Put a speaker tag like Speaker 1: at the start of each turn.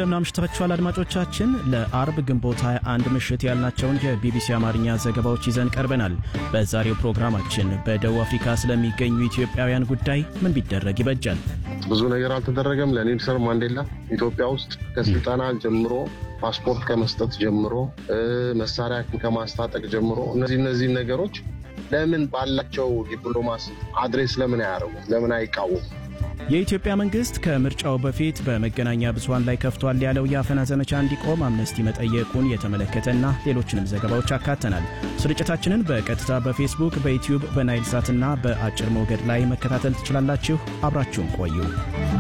Speaker 1: እንደምን አምሽታችኋል አድማጮቻችን። ለአርብ ግንቦት 21 ምሽት ያልናቸውን የቢቢሲ አማርኛ ዘገባዎች ይዘን ቀርበናል። በዛሬው ፕሮግራማችን በደቡብ አፍሪካ ስለሚገኙ ኢትዮጵያውያን ጉዳይ ምን ቢደረግ ይበጃል?
Speaker 2: ብዙ ነገር አልተደረገም። ለኔልሰን ማንዴላ ኢትዮጵያ ውስጥ ከስልጠና ጀምሮ ፓስፖርት ከመስጠት ጀምሮ መሳሪያ ከማስታጠቅ ጀምሮ እነዚህ እነዚህ ነገሮች ለምን ባላቸው ዲፕሎማሲ አድሬስ ለምን አያደርጉ? ለምን አይቃወሙ?
Speaker 1: የኢትዮጵያ መንግስት ከምርጫው በፊት በመገናኛ ብዙኃን ላይ ከፍቷል ያለው የአፈና ዘመቻ እንዲቆም አምነስቲ መጠየቁን የተመለከተና ሌሎችንም ዘገባዎች አካተናል። ስርጭታችንን በቀጥታ በፌስቡክ፣ በዩትዩብ፣ በናይል ሳትና በአጭር ሞገድ ላይ መከታተል ትችላላችሁ። አብራችሁን ቆዩ።